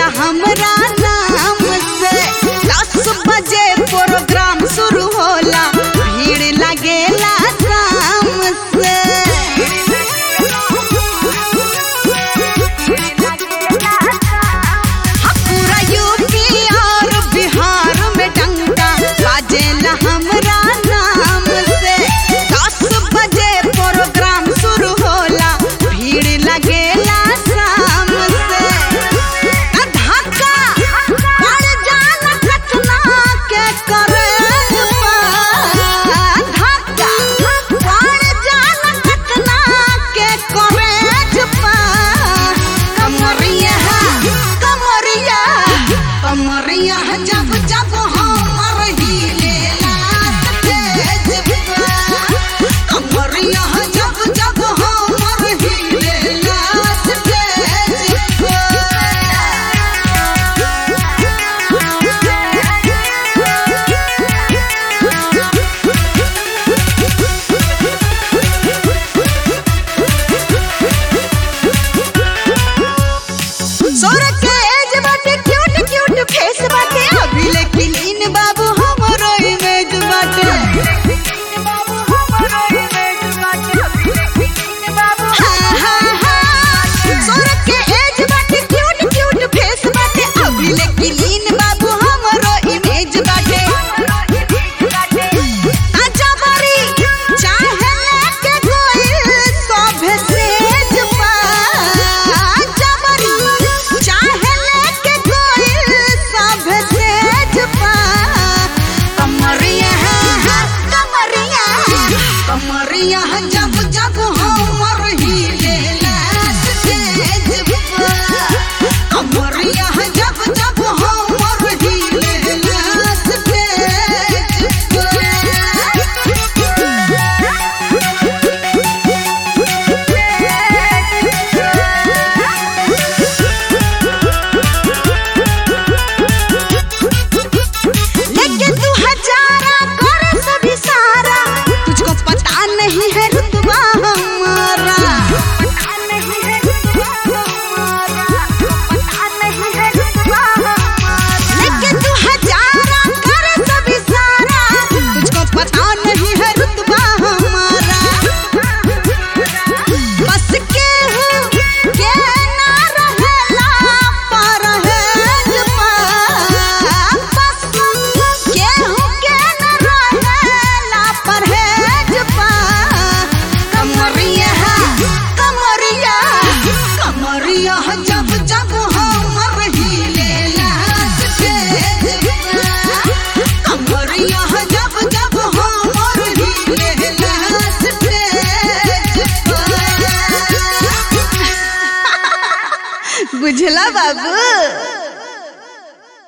हमरा नाम से दस बजे प्रोग्राम शुरू होला भीड़ लगेला शाम से पूरा यूपी और बिहार में डंका बाजेला हमरा नाम से दस बजे प्रोग्राम शुरू होला भीड़ लगेला शाम से आ धक्का पड़ जाला कचना के करे धक्का पड़ जाला कचना के करे कमरिया कमरिया कमरिया जब जब हमर हिलेला तेज कमरिया जब जब हमर हिलेला सोर के एज बाटे क्यूट क्यूट फेस बाटे अभी लेकिन इन बाबू हमरो इमेज बाटे हाँ, हाँ, हाँ। सोर के एज बाटे क्यूट क्यूट फेस बाटे अभी लेकिन इन बाबू हमरो इमेज बाटे आजा बारी चाहे लेके कोई सभे सेज पा आजा बारी चाहे लेके कोई सभे सेज पा कमरिया कमरिया कमरिया जब जब हमर हिलेला तेज पा कमरिया जब जब हमर हिलेला तेज लेकिन तू हजारा कर सभी सारा तुझको पता नहीं है रुतबा हमारा लेकिन तू हजारा कर सभी सारा तुझको पता नहीं है रुतबा हमारा बस के हूँ के ना रहेला पर है जुबा बस के हूँ के ना रहेला पर है जुबा कमरिया कमरिया कमरिया